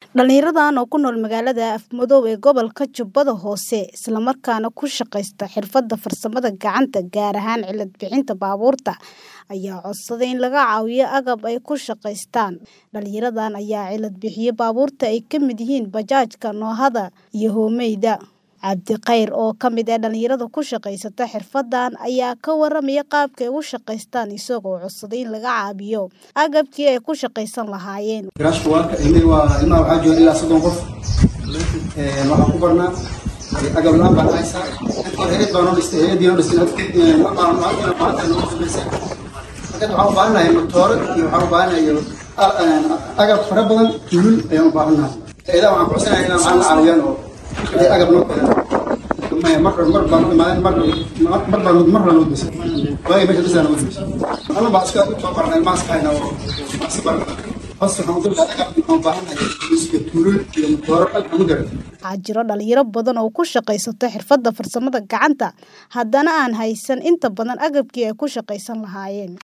Dhalinyaradan oo ku nool magaalada Afmadow ee gobolka Jubbada Hoose isla markaana ku shaqaysta xirfadda farsamada gacanta gaar ahaan cilad bixinta baabuurta ayaa codsaday in laga caawiyo agab ay ku shaqaystaan. Dhalinyaradan ayaa cilad bixiyay baabuurta ay ka mid yihiin bajaajka, noohada iyo hoomeyda. Cabdi Khayr oo ka mid ah dhalinyarada ku shaqaysata xirfaddan ayaa ka waramaya qaabka ay u shaqaystaan isagoo codsaday in laga caawiyo agabkii ay ku shaqaysan lahaayeen. Garaashka waa ka ilmay waa ilmaha waxaa jooga ilaa soddon qof Ee, waxaan ku barnaa ee, agab la-aan baan haysaa inta hore hay'ad baa noo dhistay hay'addii noo dhistay hadda waxaan maanta maanta noo dambeysay marka waxaan u baahanahay matooro iyo waxaan u baahanahay a- een, agab fara badan tulul ayaan u baahanahay hay'adaha waxaan kucodsanahay inaan macalin caawiyaan oo wixii agab noo keenaan maya mar mar baan u imaaday mar mar mar baan mar baan u dhisay waayo meesha dhisana u dhisay ana baa iska soo barnay maas hayna oo maas barnay hoos waxaan u dulqaaday agab waxaan u baahanahay iyo tulul iyo matooro agab u garan Waxaa jiro dhalinyaro badan oo ku shaqaysata xirfadda farsamada gacanta haddana aan haysan inta badan agabkii ay ku shaqaysan lahaayeen.